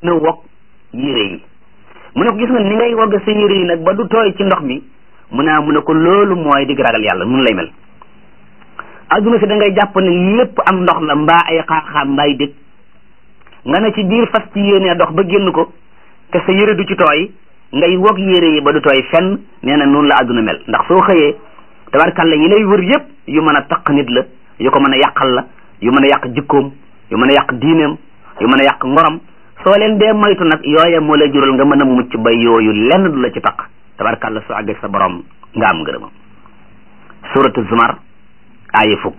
na wog yére yi mu ne ko gis nga ni ngay wogg sa yére yi nag ba du tooy ci ndox mi mu ne mu ne ko loolu mooy dig ragal yàlla mun lay mel adduna si da ngay jàpp ne lépp am ndox la mbaa ay xaaxaam mbaay dëkk nga ne ci biir fas ci yéenee dox ba génn ko te sa yére du ci tooy ngay wog yére yi ba du tooy fenn nee na noonu la adduna mel ndax soo xëyee tabarkalla yi lay wër yëpp yu mën a taq nit la yu ko mën a yàqal la yu mën a yàq jikkoom yu mën a yàq diineem yu mën a yàq ngorom soo leen dee moytu nag yooya moo lay jural nga mën a mucc ba yooyu lenn du la ci taq tabarkalla soo àggee sa borom nga am ngërëmam suratu zumar aaya fukk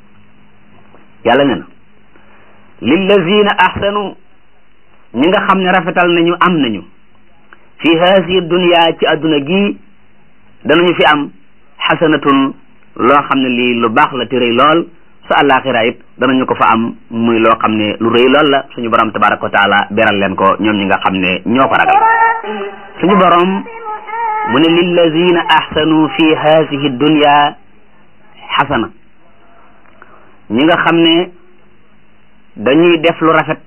yàlla ne na lillazina ahsanu ñi nga xam ne rafetal nañu am nañu fi haasihi dunya ci adduna gi danañu fi am xasanatun loo xam ne lii lu baax la te rëy lool su àllaaxira it danañu ko fa am muy loo xam ne lu rëy lool la suñu borom tabaraka wa taala beral leen ko ñoom ñi nga xam ne ñoo ko ragal suñu borom mu ne lillazina ahsanu fi haasihi dunya xasana ñi nga xam ne dañuy def lu rafet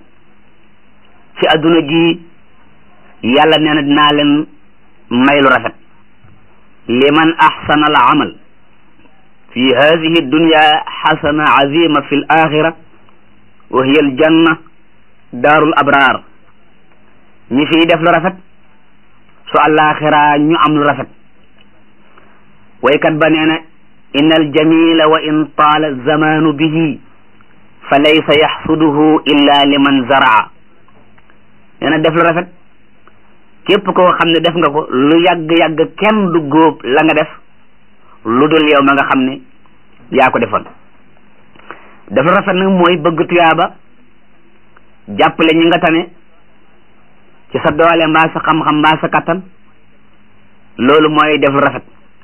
ci adduna gi yàlla nee na dinaa leen may lu rafet liman ahsana al amal fi hadihi dunya xasana azima fi l axira wa hiya al janna daarul abrar ñi fiy def lu rafet su alaxira ñu am lu rafet waykat ba nee na inna al jamila wa in taala zamanu bihi fa laysa yaxsuduhu illa liman zaraa nee na def lu rafet képp koo xam ne def nga ko lu yàgg-yàgg kenn du góob la nga def lu dul yow ma nga xam ne yaa ko defoon def lu rafet nag mooy bëgg tuyaaba jàppale ñi nga tane ci sa doole mbaa sa xam-xam mbaa sa kattan loolu mooy def lu rafet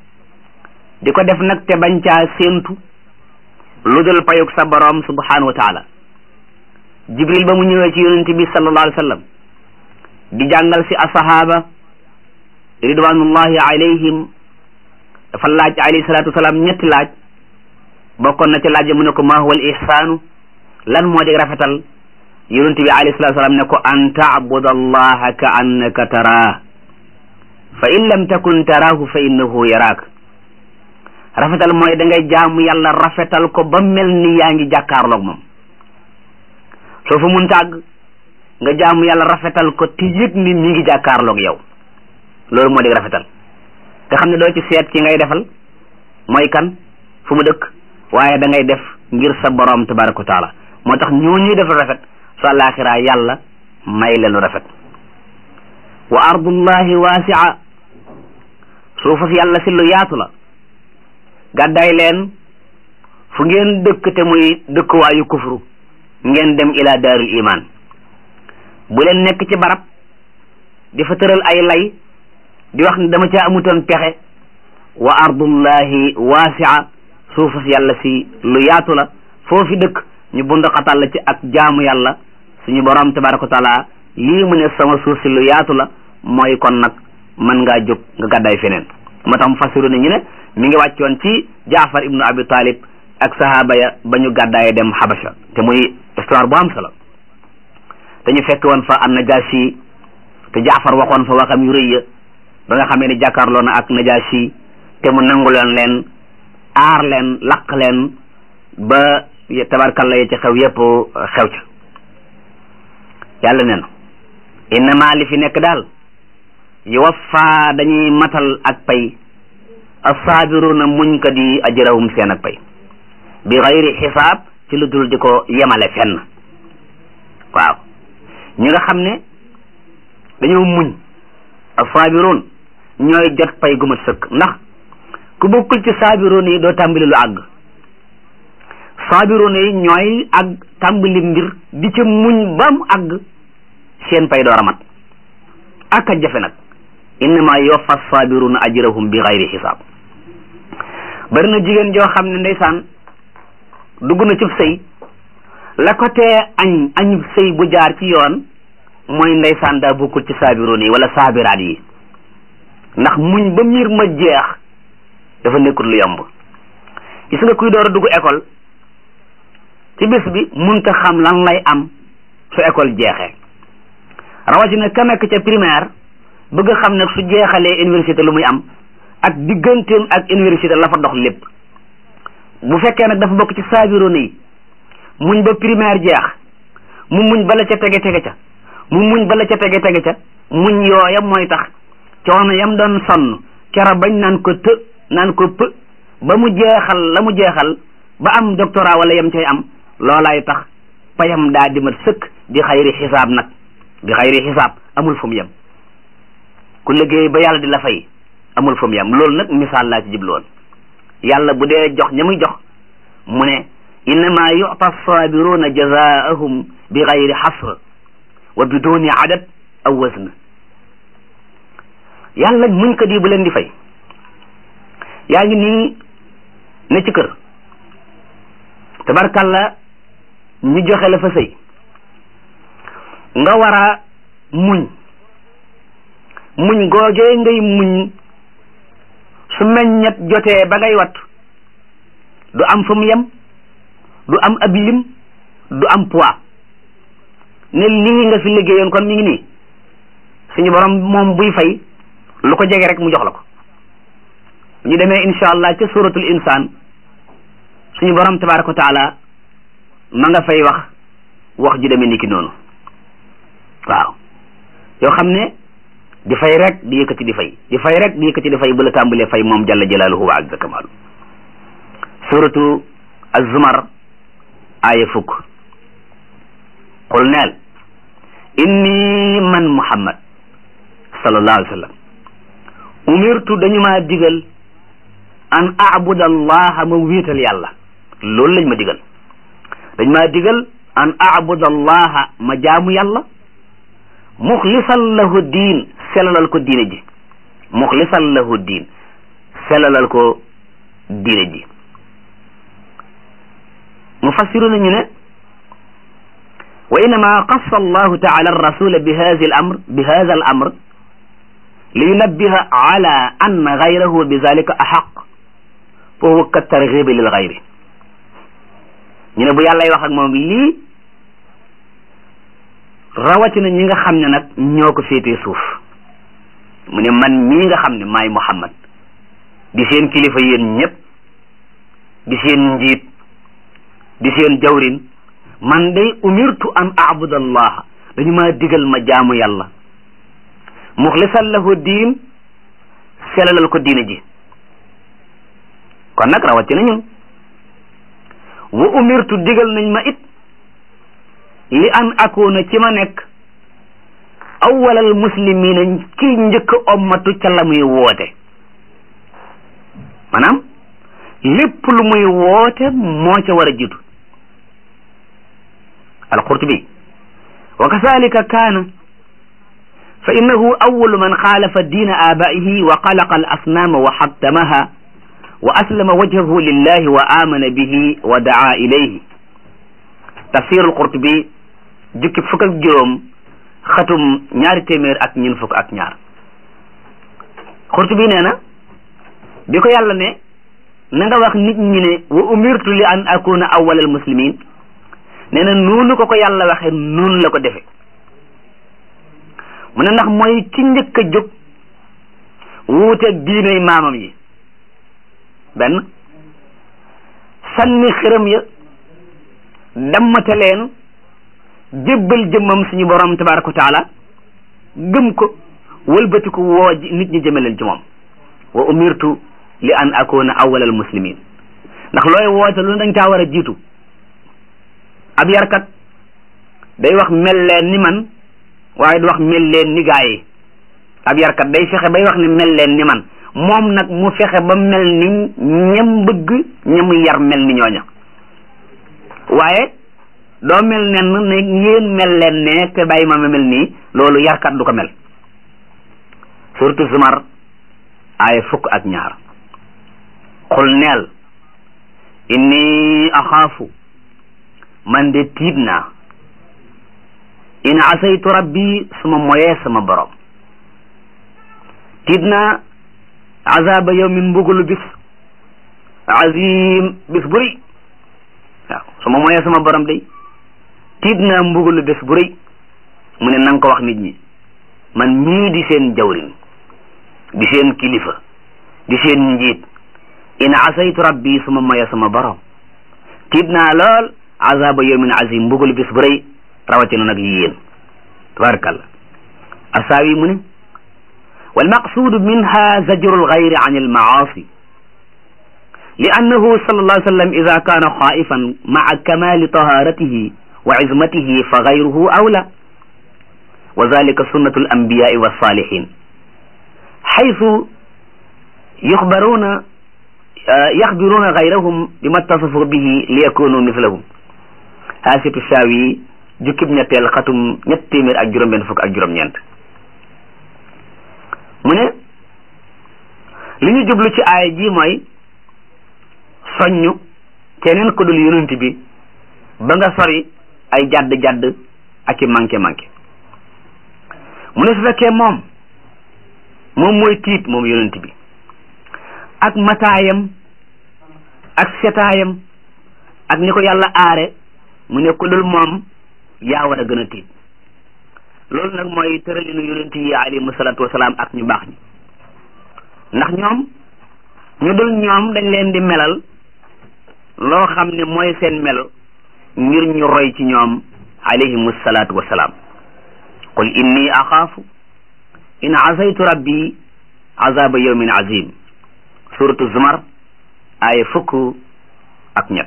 di ko def nag te bañ caa séentu lu dul payug sa borom subhanahu wa taala jibril ba mu ñëwee ci yonent bi sallallahu alayhi wa sallam di jàngal si asahaba ridwanullahi alayhim dafa laaj alayhi salatu wasalaam ñetti laaj bokkoon na ci laaj mu ne ko ma huwa al ihsaanu lan moo di rafetal yonent bi alayhi salatu wasalaam ne ko an taabuda allaha ka annaka taraah fa in lam takun taraahu fa innahu yaraak rafetal mooy da ngay jaamu yàlla rafetal ko ba mel ni yaa ngi jàkkaarloog moom soo fa mun tàgg nga jaamu yàlla rafetal ko te yëg ni mi ngi jàkkaarloog yow loolu moo di rafetal te xam ne doo ci seet ki ngay defal mooy kan fu mu dëkk waaye da ngay def ngir sa borom tabaraka wa taala moo tax ñoo ñuy def rafet su àllaaxira yàlla may leen lu rafet wa ardullahi waasia suufa si yàlla si lu yaatu la gàddaay leen fu ngeen dëkk te muy dëkkuwaayu kufru ngeen dem ila daarul iman bu leen nekk ci barab di fa tëral ay lay di wax ne dama caa amutoon pexe wa ardullahi waasia suufa si yàlla si lu yaatu la foofi dëkk ñu bund xatal la ci ak jaamu yàlla suñu borom tabaraka wa taala lii mu ne sama suuf si lu yaatu la mooy kon nag mën ngaa jóg nga gàddaay feneen moo tax mu fasiru ne ñu ne mi ngi wàccoon ci jaafar ibnu abi talib ak sahaba ya ba ñu gàddaaye dem xabasha te muy histoire bu am solo te ñu fekk woon fa an najashi te jaafar waxoon fa waxam yu rëy ya ba nga xamee ne jàkkaarloo na ak najashi te mu nanguloon leen aar leen laq leen ba tabarkalla ya ci xew yépp xew ca yàlla nee na innama li fi nekk daal yuwaffa dañuy matal ak pay assaabiruna muñ ko di ajrahum seen ak pay bi xayri xisaab ci lu dul di ko yemale fenn waaw ñi nga xam ne dañoo muñ assaabiroon ñooy jot pay gu mat sëkk ndax ku bokkul ci saabiroon yi doo tàmbali lu àgg saabiroon yi ñooy ak tàmbali mbir di ca muñ ba mu àgg seen pay door a mat ak a jafe nag innama yuwaffa saabiruna ajrahum bi xayri xisaab bari na jigéen joo xam ne ndeysaan dugg na ci sëy la ko tee añ añ sëy bu jaar ci yoon mooy ndeysaan daa bokkul ci saabiroon yi wala saabiraat yi ndax muñ ba miir ma jeex dafa nekkul lu yomb gis nga kuy door a dugg école ci bés bi munta xam lan lay am su école jeexee rawatina ka nekk ca primaire bëgg a xam ne su jeexalee université lu muy am ak digganteem ak université la fa dox lépp bu fekkee nag dafa bokk ci saabiroon yi muñ ba primaire jeex mu muñ bala ca tege tege ca mu muñ bala ca tege tege ca muñ yooya mooy tax coono yam doon sonn kera bañ naan ko të naan ko pë ba mu jeexal la mu jeexal ba am doctorat wala yam cay am loolaay tax payam daa di mat sëkk di xayri xisaab nag di xayri xisaab amul fu mu yem ku liggéey ba yàlla di la fay amul fu mu yem loolu nag misaal laa ci jubloon yàlla bu dee jox ña muy jox mu ne innama yu'ta sabiruna jazaahum bi xayri xasr wa biduni adad aw wazn yàlla muñ ko di bu leen di fay yaa ngi nii ne ci kër tabarkalla ñu joxe la fa sëy nga war a muñ muñ googee ngay muñ su meññet jotee ba ngay wat du am fu mu yem du am ab lim du am poids ne lii nga fi liggéeyoon kon mi ngi nii suñu borom moom buy fay lu ko jege rek mu jox la ko ñu demee insha allah ca suratul insaan suñu borom tabaraka wa taala ma nga fay wax wax ju demee ni ki noonu waaw yoo xam ne di fay rek di yëkkati di fay di fay rek di yëkkati di fay bu la tàmbalee fay moom jalla jalaaluhu wa azza kamaalu suratu az-zumar aaya fukk qul neel inni man muhammad sallallahu alayhi wa sallam umirtu dañu maa digal an abuda allaha ma wéetal yàlla loolu lañ ma digal dañ maa digal an abuda allaha ma jaamu yàlla muxlisan lahu diin selalal ko diine ji muxlisan lahu diin selalal ko diine ji mufassiru nañu ne wa innama qassa allahu taala arrasula bi hadi al amr bi hada al amr li yunabbiha ala anna gayrahu bi zalika ahaq fa huwa ka targhibi lil gayri ñu ne bu yàllay wax ak moom lii rawatina ñi nga xam ne nag ñoo ko féetee suuf mu ne man mii nga xam ne maay Muhammad di seen kilifa yéen ñëpp di seen njiit di seen jawrin man day umirtu an abuda allaha dañu maa digal ma jaamu yàlla muxlisan lahu diin selalal ko diina ji kon nag rawatina ñun wa umirtu digal nañ ma it li an akuna ci ma nekk awwalal muslimina ki njëkk ommatu ca la muy woote maanaam lépp lu muy woote moo ca war a jiitu alqurtubi wa kazalika kaana fa innahu awwalu man xaalafa diina aabaihi wa xalaqa al asnaama wa xattamaha wa aslama wajhahu lillahi wa amana bihi wa daa ilayhi tafsir alqurtubi jukki fukk ak juróom xatum ñaari téeméer ak ñun fukk ak ñaar Qurtubi nee na bi ko yàlla ne na nga wax nit ñi ne wa umirtu li an akuna awwalal muslimin nee na noonu ko ko yàlla waxe noonu la ko defe mu ne ndax mooy ki njëkk a jóg wuuteeg diinay maamam yi benn sànni xërëm ya dammate leen jébbal jëmmam suñu borom tabaraka wa taala gëm ko wëlbati ko woo nit ñi jëme leen ci moom wa umirtu li an akuna awwalal muslimin ndax looy woote lu dañ caa war a jiitu ab yarkat day wax mel leen ni man waaye du wax mel leen ni gaa yi ab yarkat day fexe bay wax ni mel leen ni man moom nag mu fexe ba mel ni ñam bëgg ñam yar mel ni ñooña waaye doo mel nen ne ngeen mel leen ne te bàyyi ma ma mel nii loolu yarkat du ko mel surtout Zumar ay fukk ak ñaar xul neel inni axaafu man de tiit naa in asaytu rabbi suma moyee sama borom tiit naa azaba yawmin mbugulu bis azim bis bu rëy waaw suma moyee sama borom day tiit naa mbugulu bis bu rëy mu ne nanga ko wax nit ñi man mii di seen jawrin di seen kilifa di seen njiit in asaytu rabbi suma maya sama borom tiit naa lool azaba yawmin azim mbugal bis bu rëy rawatina nag yéen tabarakallah asaawi mu ne walmaqsudu minha zajru algayri an almaasi لأنه صلى الله عليه وسلم إذا كان خائفا مع كمال طهارته وعزمته فغيره أولى وذلك سنة الأنبياء والصالحين حيث يخبرون يخبرون غيرهم بما اتصفوا به ليكونوا مثلهم هاسف الساوي jukkib ñetteel xatum ñett téeméer ak juróom benn fukk ak juróom ñeent mu ne li ñu jublu ci aaya ji mooy soññu keneen ko dul yonent bi ba nga sori ay jadd-jadd ak i manqué-manqué mu ne su fekkee moom moom mooy tiit moom yonent bi ak mataayam ak setaayam ak ni ko yàlla aare mu ne ko dul moom yaa war a gën a tiit loolu nag mooy tëralinu yonent yi alayhimu salaatu wasalaam ak ñu baax ñi ndax ñoom ñu dul ñoom dañ leen di melal loo xam ne mooy seen melo ngir ñu roy ci ñoom alayhimu salaatu wasalaam qul inni axaafu in asaytu rabbi azaba yawmin azim suratu zumar aaya fukk ak ñett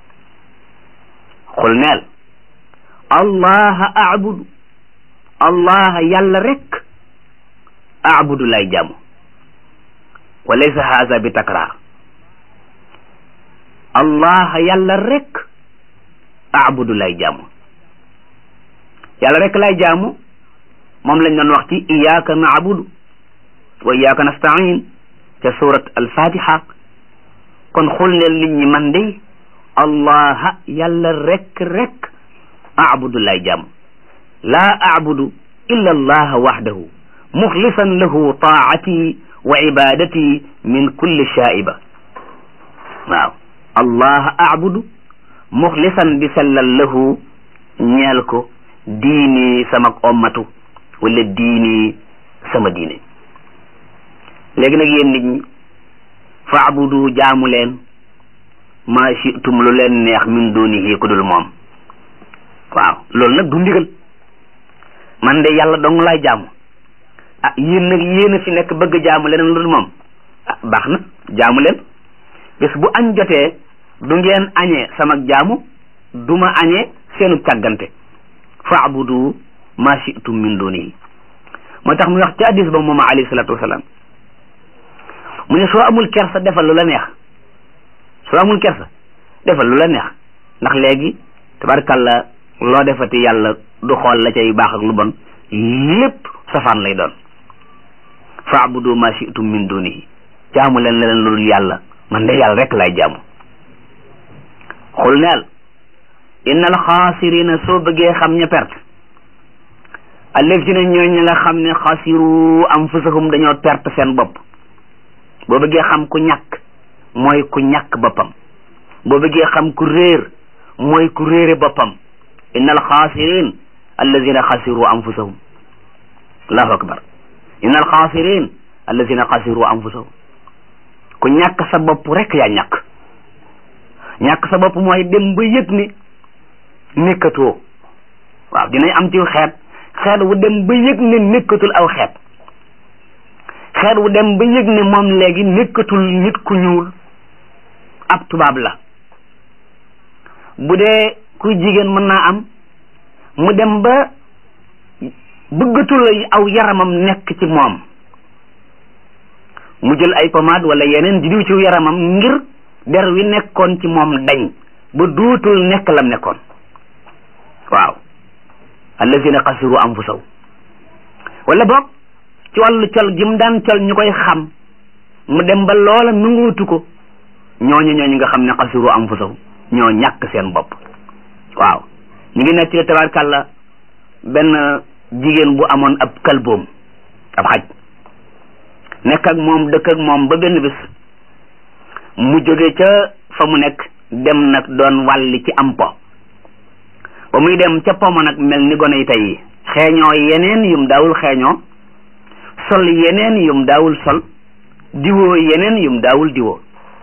xul neel allah abudu allah yàlla rek abudu lay jaamu wa laysa haza bi takrar allah yàlla rek abudu lay jaamu yàlla rek lay jaamu moom lañ doon wax ci iyyaka na'budu wa iyyaka nasta'in ca surat al-fatiha kon xul neel nit ñi man de allah yàlla rek rek abudu lay jaamu laa abudu illa allah wahdahu muxlisan lahu taati wa ibadati min kulli shaiba waaw allah abudu muxlisan di sellal lahu ñeel ko diini sama ommatu wala diini sama diine léegi nag yéen nit ñi fa abudu jaamu leen ma shitum lu leen neex min dunihi ku dul moom waaw loolu nag du ndigal man de yàlla dong laay jaamu ah yéen nag yéen a fi nekk bëgg jaamu leneen lu dul moom ah baax na jaamu leen bés bu añ jotee du ngeen añee sama jaamu du ma añee seenu càggante faabudu ma shi'tum min dunihi moo tax mu wax ci hadis ba moom alayhi salatu wasalaam mu ne soo amul kersa defal lu la neex soo amul kersa defal lu la neex ndax léegi tabarkalla loo defati yàlla du xool la cay baax ak lu bon lépp safaan lay doon faabudu ma shi'tum min dunihi jaamu leen leneen lu dul yàlla man de yàlla rek lay jaamu xul neel innal xaasirina soo bëggee xam ña perte allazina ñooy ña nga xam ne xasiru anfusahum dañoo perte seen bopp boo bëggee xam ku ñàkk mooy ku ñàkk boppam boo bëggee xam ku réer mooy ku réere boppam innal xaasirin allazina xasiru anfusahum allahu akbar innal xaasirin allazina xasiru anfusahum ku ñàkk sa bopp rek yaa ñàkk ñàkk sa bopp mooy dem ba yëg ni nekkatoo waaw dinañ am ci xeet xeet wu dem ba yëg ne nekkatul aw xeet xeet wu dem ba yëg ne moom léegi nekkatul nit ku ñuul ab tubaab la bu dee kuy jigéen mën naa am mu dem ba bëggatul aw yaramam nekk ci moom mu jël ay pommade wala yeneen di diw ci yaramam ngir der wi nekkoon ci moom dañ ba dootul nekk lam nekkoon waaw allazina xasiru anfusaw wala boog ci wàllu col gi mu daan col ñu koy xam mu dem ba loola nunguutu ko ñooñu ñooñu nga xam ne xasiru anfusaw ñoo ñàkk seen bopp waaw ñu ngi nekk ci tabarkàlla benn jigéen bu amoon ab kalboom ab xaj nekk ak moom dëkk ak moom ba benn bis mu jóge ca fa mu nekk dem nag doon wàlli ci am po ba muy dem ca pomo nag mel ni gone yi tey xeeñoo yeneen yum daawul xeeñoo sol yeneen yum daawul sol diwoo yeneen yum daawul diwoo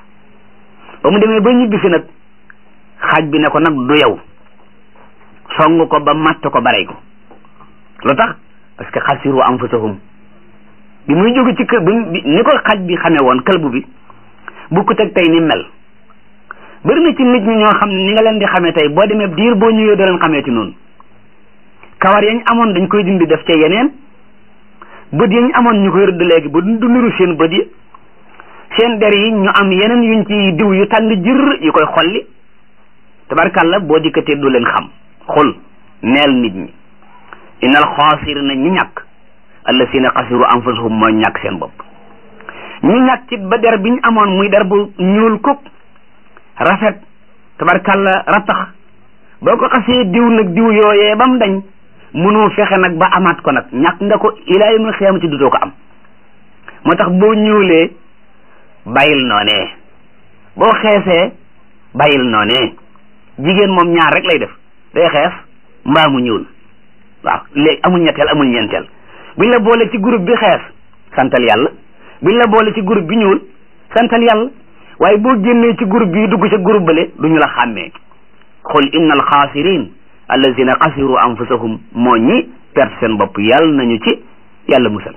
ba mu demee ba ñibbi fi nag xaaj bi ne ko nag du yow song ko ba matt ko barey ko lu tax parce que xasiru anfusahum bi muy jóge ci kër bi ni ko xaj bi xamee woon këlbu bi bu ko teg tey ni mel bëri na ci nit ñi ñoo xam ne ni nga leen di xamee tey boo demee diir boo ñëwee doo leen xamee ci noonu kawar yañ amoon dañ koy dindi def ca yeneen bët yañ amoon ñu koy rëdd léegi ba du niru seen bët yi seen der yi ñu am yeneen yuñ ci diw yu tàng jër yu koy xolli tabarkàlla boo dikkatee du leen xam xul neel nit ñi innal xaasirina ñi ñàkk allasina xasiru anfusahum mooy ñàkk seen bopp ñu ñàkk ci ba der bi ñu amoon muy der bu ñuul kuk rafet tabarkàlla ratax boo ko xasee diw nag diw yooyee ba mu dañ mënoo fexe nag ba amaat ko nag ñàkk nga ko ilaa yawmil xiyaamati dutoo ko am moo tax boo ñuulee bàyyil noonee boo xeesee bàyyil noonee jigéen moom ñaar rek lay def day xees mbaa mu ñuul waaw léegi amul ñetteel amul ñeenteel buñ la boole ci groupe bi xees santal yàlla buñ la boole ci groupe bi ñuul santal yàlla waaye boo génnee ci groupe bi dugg ca groupe bale duñu la xàmmee xul inna alxaasirin allazina xasiru anfusahum moo ñi perte seen bopp yàlla nañu ci yàlla musal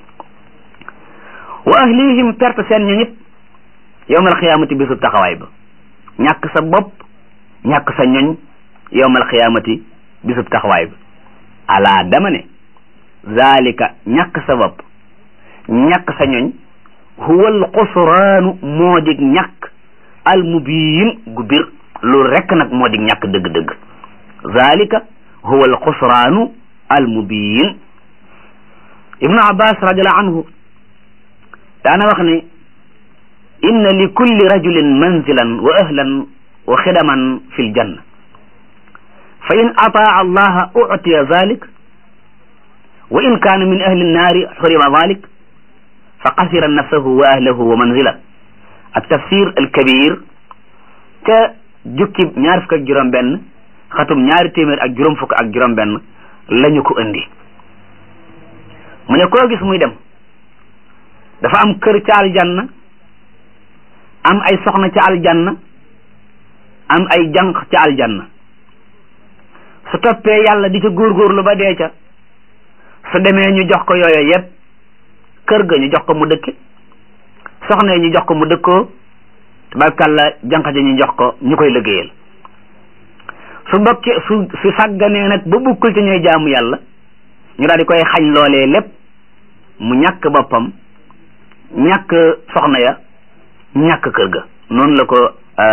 wa ahlihim perte seen ñu nit yowmal xiyaamati bisub taxawaay ba ñàkk sa bopp ñàkk sa ñoñ yowmal xiyaamati bisub taxawaay ba ala dama ne zalika ñàkk sa bopp ñàkk sa ñoñ huwa al xusraanu moo dig ñàkk al mubiin gu bir loolu rekk nag moo dig ñàkk dëgg-dëgg zalika huwa al xusraanu al mubiin ibnu abbas radiallahu anhu daana wax ne inna li kulli rajulin manzilan wa ahlan wa xidaman fi ljanna fa in ataa allaha utiya zalik wa in kaana min ahli nnaari xurima zalik fa xasira nafsahu wa ahlahu wa manzila ak tafsir alkabir ca jukki ñaar fukk ak juróom benn xatum ñaari téeméer ak juróom fukk ak juróom benn lañu ko indi mu ne koo gis muy dem dafa am kër ca aljanna am ay soxna ca aljanna am ay jànq ca aljanna su toppee yàlla di ca góorgóorlu ba dee ca su demee ñu jox ko yooyo yépp kër ga ñu jox ko mu dëkke soxna yi ñu jox ko mu dëkkoo tabarkàlla jànq ja ñu jox ko ñu koy liggéeyal su bokkee su su sàgganee nag ba bukkul ci ñooy jaamu yàlla ñu daal di koy xañ loolee lépp mu ñàkk boppam ñàkk soxna ya ñàkk kër ga noonu la ko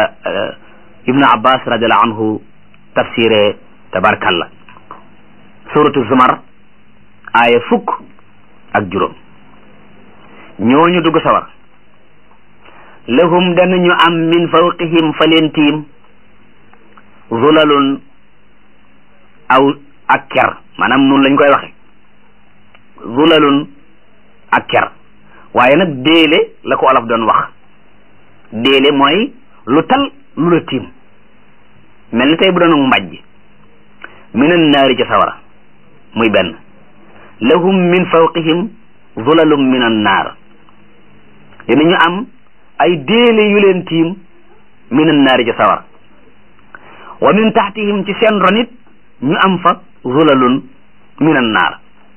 ibnu abbas radiallahu anhu tafsiré tabarkalla suratu zumar aaya fukk ak juróom ñooñu dugg sawar lahum danañu am min fawqihim fa leen tiim zulalun aw ak ker maanaam noonu lañ koy waxe zulalun ak ker waaye nag déele la ko olof doon wax déele mooy lu tal lu la tiim mel ni tey bu doon mbàjj minan naari ca sawara muy benn lahum min fawqihim zulalum minan naar dinañu am ay déele yu leen tiim minan naari ca sawara wa min taxtihim ci seen ronit ñu am fa zulalun minan naar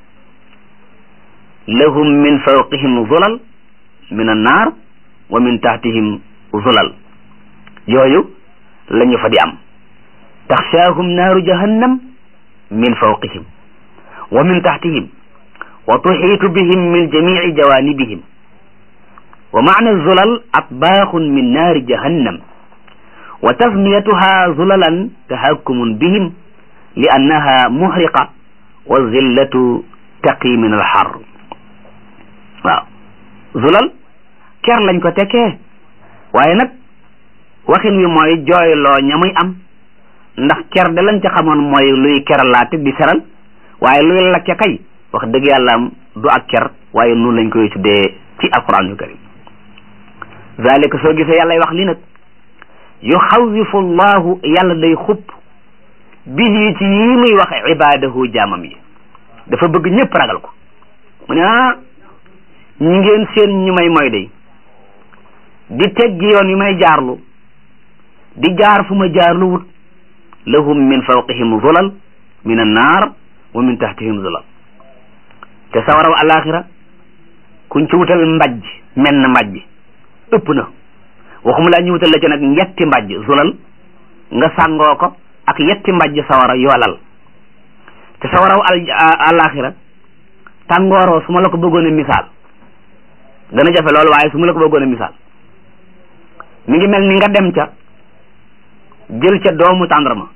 lahum min fawqihim zulal minan naar wa min taxtihim zulal yooyu la ñu fa di am taxshaahum naaru jahannam min fawqihim wa min taxtihim wa tuxiitu bihim min jamici jawanibihim wa macna zulal atbaaxun min naari jahannam wa tasmiyatuha zulalan tahakkumun bihim li annaha muhriqa wa zillatu taqi min alxar waaw zulal ker lañ ko tekkee waaye nag waxin wi mooy jooyloo ña muy am ndax ker de lañ ca xamoon mooy luy keralaate di seral waaye luy lakke kay wax dëgg yàlla am du ak ker waaye noonu lañ koy tuddee ci alquran yu karim zalika soo gisee yàlla wax li nag yuxawifu llahu yàlla day xupp bihi ci yii muy wax ibadahu jaamam yi dafa bëgg ñëpp ragal ko mu ne ah ñi ngeen seen ñu may mooy day di teggi yoon yu may jaarlu di jaar fu ma jaarlu wut lahum min fawqihim zulal min annaar wa min tahtihim zulal te sawaraw alaxira kuñ ci wutal mbajj menn mbajj ëpp na waxuma laa ñu wutal la ci nag yetti mbajj zulal nga sàngoo ko ak yetti mbajj sawara yoolal te sawaraw al alaxira tàngooroo su ma la ko bëggoon a misaal dana jafe loolu waaye su ma la ko bëggoon a misaal mi ngi mel ni nga dem ca jël ca doomu tàndarma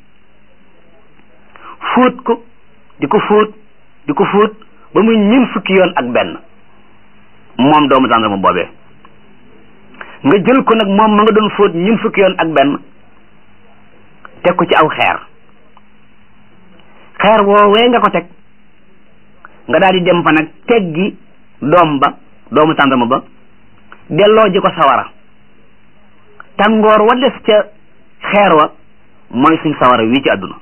fóot ko di ko fóot di ko fóot ba muy ñin fukki yoon ak benn moom doomu tàndarma boobee nga jël ko nag moom ma nga doon fóot ñin fukki yoon ak benn teg ko ci aw xeer xeer woowee nga ko teg nga daal di dem fa nag teggi doom ba doomu tàndarma ba delloo ji ko sawara tàngoor wa des ca xeer wa mooy suñ sawara wii ci àdduna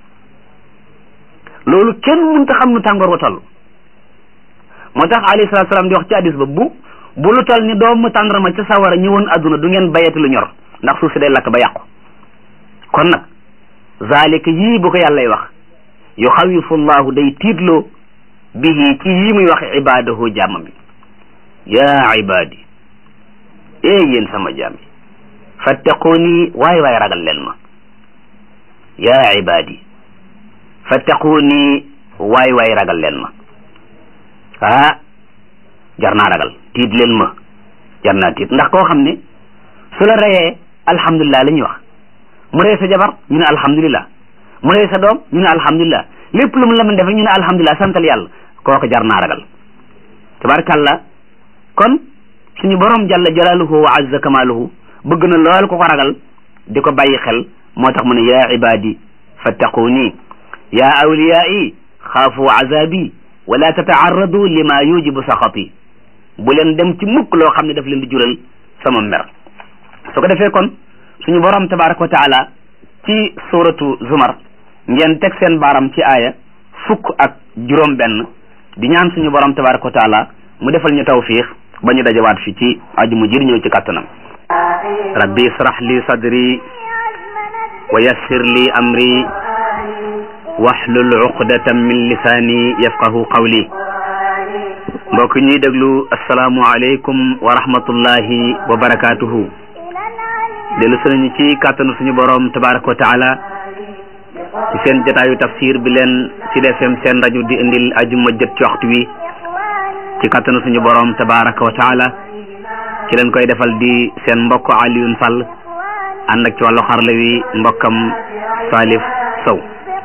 loolu kenn mënta xam nu tàngoor wa toll moo tax alayhi salaatu salaam di wax ci hadis ba bu bu lu toll ni doomu tàndarma ca sawara ñëwoon àdduna du ngeen bayati lu ñor ndax suuf si day lakk ba yàqu kon nag zalika yii bu ko yàllay wax yuxawifu llahu day tiitloo bihi ci yii muy wax ibadahu jàmmam bi yaa ibadi ee yéen sama jaam yi fattaquuni waay waay ragal leen ma yaa ibadi fattaquuni waay waay ragal leen ma ah jar naa ragal tiit leen ma jar naa tiit ndax koo xam ne su la reyee alhamdulilah la ñuy wax mu rey sa jabar ñu ne alhamdulilah mu rey sa doom ñu ne alhamdulilah lépp lu mu la mën def ñu ne alhamdulilah santal yàlla kooku jar naa ragal tabarakàllah kon suñu borom jalla jalaaluhu wa azza kamaaluhu bëgg na lool ko ko ragal di ko bàyyi xel moo tax mu ne yaa ibadi fattaquuni yaa awliyaai xaafu azabi wala tataarradu lima yujibu saxati bu leen dem ci mukk loo xam ne daf leen di jural sama mer su ko defee kon suñu borom tabaraka wa taala ci suratu zumar ngeen teg seen baaram ci aaya fukk ak juróom benn di ñaan suñu borom tabaraka wa taala mu defal ñu tawfiix ba ñu dajawaat fi ci aju mu jir ñëw ci kàttanam rabbi israh li sadri wa yassir li amri wahlul uqdatan min lisaani yafqahu qawli mbokk ñuy déglu asalaamu aleykum wa rahmatullahi wa barakatuhu dellu sunañu ci kàttanu suñu borom tabaraka wa taala ci seen jataayu tafsir bi leen ci FM seen rajo di indil ajuma jët ci waxtu wi ci kàttanu suñu borom tabaraka wa taala ci leen koy defal di seen mbokk Alioune Sall ànd ak ci wàllu xarla wi mbokkam Salif Sow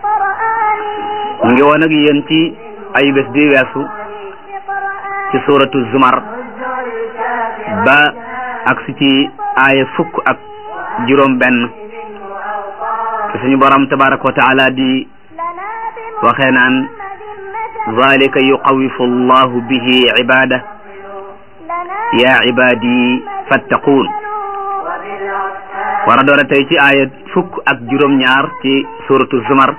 ñu ngi woon ak yéen ci ayu bés bi weesu ci suratu zumar ba agsi ci aaya fukk ak juróom benn te suñu borom tabaraka wa taala di waxee naan zalika yuqawifu allahu bihi ibada ya ibadi fattaquun war a door a tey ci aaya fukk ak juróom ñaar ci suratu zumar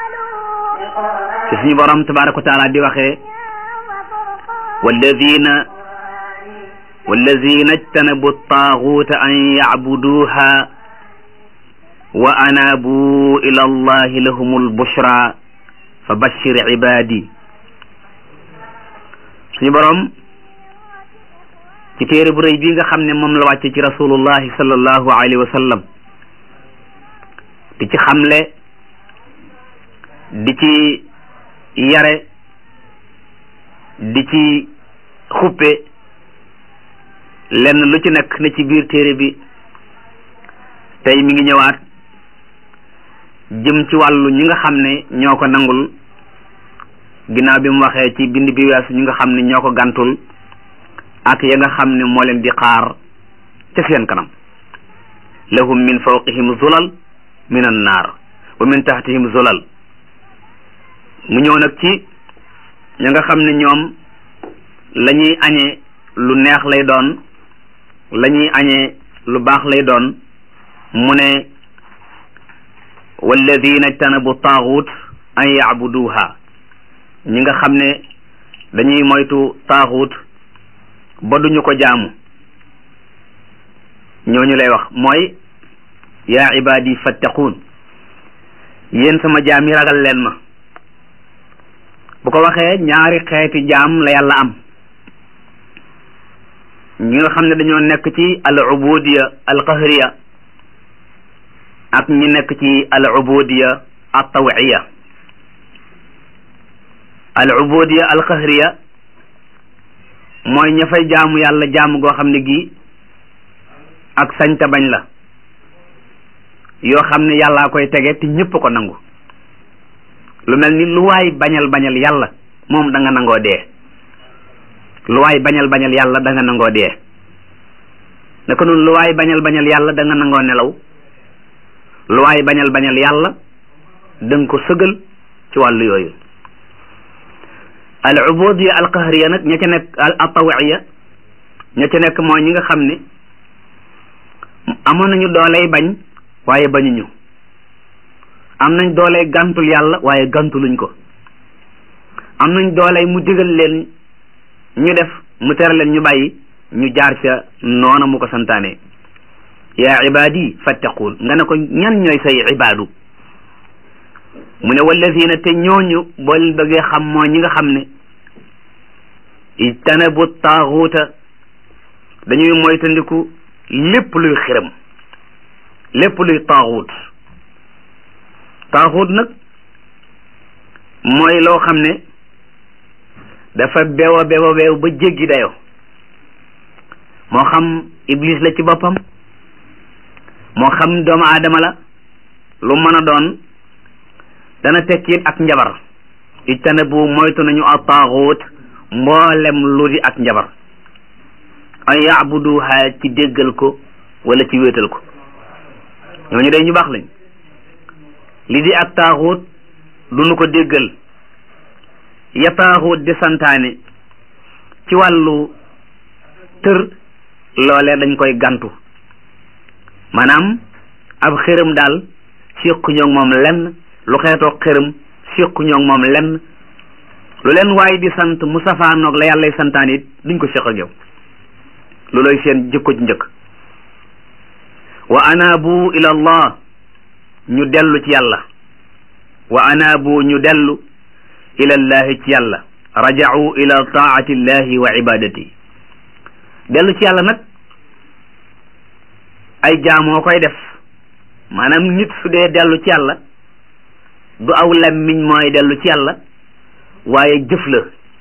ci suñu borom tabaraka wa taala di waxee walladina walladina ijtanabu taaguuta an yacbuduuha wa anaabu ila allahi lahum albushra fa bashir ibadi suñu borom ci téere bu rëy bii nga xam ne moom la wàcce ci rasulullahi sallallahu alayhi wa sallam di ci xamle di ci yare di ci xuppe lenn lu ci nekk na ci biir téere bi tey mi ngi ñëwaat jëm ci wàllu ñi nga xam ne ñoo ko nangul ginnaaw bi mu waxee ci bind bi weesu ñi nga xam ne ñoo ko gàntul ak ya nga xam ne moo leen di xaar ca seen kanam lahum min fawqihim zulal min an naar wa min tahtihim zulal mu ñëw nag ci ña nga xam ne ñoom la ñuy añee lu neex lay doon la ñuy añee lu baax lay doon mu ne walladina ijtanabu taaxut an yacbuduha ñi nga xam ne dañuy moytu taaxuut ba duñu ko jaamu ñooñu lay wax mooy yaa ibaadi fattaquun yéen sama jaam yi ragal leen ma bu ko waxee ñaari xeeti jaam la yàlla am ñi nga xam ne dañoo nekk ci al ubudiya al qahriya ak ñi nekk ci al ubudiya al tawiya al ubudiya al qahriya mooy ña fay jaamu yàlla jaamu goo xam ne gi ak sañta bañ la yoo xam ne yàllaa koy tege te ñëpp ko nangu lu mel ni lu waay bañal bañal yàlla moom da nga nangoo dee lu waay bañal bañal yàlla da nga nangoo dee naka noonu lu waay bañal bañal yàlla da nga nangoo nelaw lu waay bañal bañal yàlla da nga ko sëgal ci wàllu yooyu al ubudiya al qahriya nag ña ca nekk al tawiya ña ca nekk mooy ñi nga xam ne amoon nañu dooley bañ waaye bañuñu am nañ dooley gàntul yàlla waaye gàntuluñ ko am nañ dooley mu digal leen ñu def mu tere leen ñu bàyyi ñu jaar ca noona mu ko santaane yaa ibaadi fattaquun nga ne ko ñan ñooy say ibaadu mu ne wallazina te ñooñu boo leen bëggee xam mooy ñi nga xam ne ijtanabu taaxuuta dañuy moytandiku lépp luy xiram lépp luy taaxuut taaxuut nag mooy loo xam ne dafa beew a beew a beew ba jéggi dayo moo xam iblis la ci boppam moo xam doomu aadama la lu mën a doon dana tekkiit ak njabar ijtanabu moytu nañu a taaxuut mboolem lu di ak njabar an yaabuduha ci déggal ko wala ci wéetal ko ñooñu day ñu baax lañ li di ak taaxuut du nu ko déggal ya taaxuut di santaane ci wàllu tër loolee dañ koy gantu maanaam ab xërëm daal siqu ñoog moom lenn lu xeetoo xërëm siqu ñoog moom lenn lu leen waaye di sant mu safaanoog la yàllay santaan it duñ ko siq ak yow looloy seen jikko ci njëkk wa anaabu ila allah ñu dellu ci yàlla wa anaabu ñu dellu ila llahi ci yàlla raja'u ila taati llahi wa ibadati dellu ci yàlla nag ay jaamoo koy def maanaam nit su dee dellu ci yàlla du aw lammiñ mooy dellu ci yàlla waaye jëf la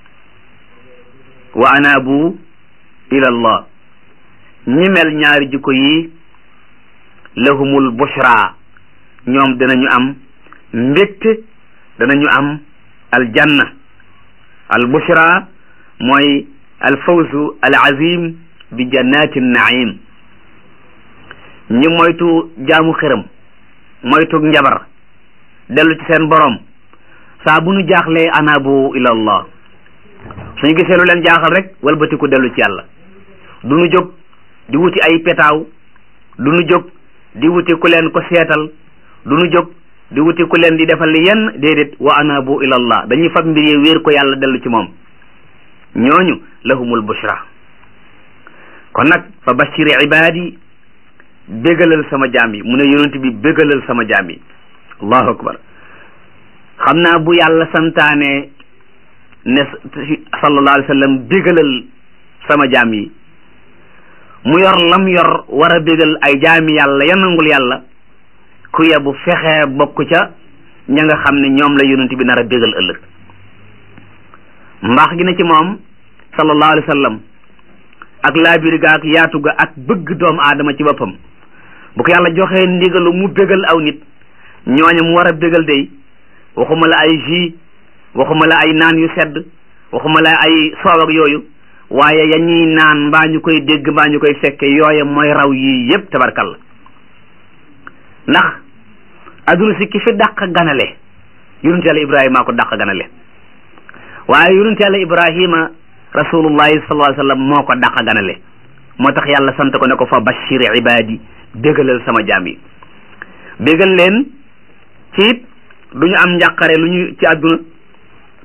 wa anaabu ila allah ñi mel ñaari jikko yi lahumul bushra ñoom danañu am mbégte danañu am aljanna al bushra mooy al fawzu al azim bi jannati naim ñi moytu jaamu xëram moytu njabar dellu ci seen borom saa bu nu jaaxlee anaabu ila allah suñu gisee lu leen jaaxal rek walbatiku dellu ci yàlla du nu jóg di wuti ay petaaw du nu jóg di wuti ku leen ko seetal du nu jóg di wuti ku leen di defal yenn déedéet wa anabu ila allah dañuy fab mbir yi wéer ko yàlla dellu ci moom ñooñu lahumul bushra kon nag fa bashiri ibadi bégalal sama jaam yi mu ne yonent bi bégalal sama jaam yi allahu akbar xam naa bu yàlla santaane ne sallallahu alayhi wa sallam bégalal sama jaam yi mu yor lam yor war a bégal ay jaami yàlla ya nangul yàlla ku yebu fexe bokk ca ña nga xam ne ñoom la yonent bi nar a bégal ëllëg mbaax gi na ci moom sallallahu alayhi wa sallam ak laabir ga ak yaatu ga ak bëgg doomu aadama ci boppam bu ko yàlla joxee ndigalu mu bégal aw nit ñooña mu war a bégal day waxuma la ay jus waxuma la ay naan yu sedd waxuma la ay soow ak yooyu waaye ya ñuy naan mbaa ñu koy dégg mbaa ñu koy fekke yooye mooy raw yii yépp tabarkalla ndax adduna si ki fi dàq ganale yonent yàlla ibrahima ko dàq ganale waaye yonent yàlla ibrahima rasulullahi sallallahu alayhi wasallam moo ko dàq ganale moo tax yàlla sant ko ne ko fa bashir ibadi bégalal sama jaam yi bégal leen ci it du ñu am njàqare lu ñu ci àdduna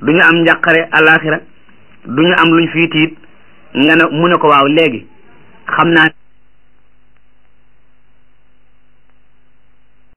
du ñu am njàqare alaxira du ñu am luñ fii tiit nga ne mu ne ko waaw léegi xam naa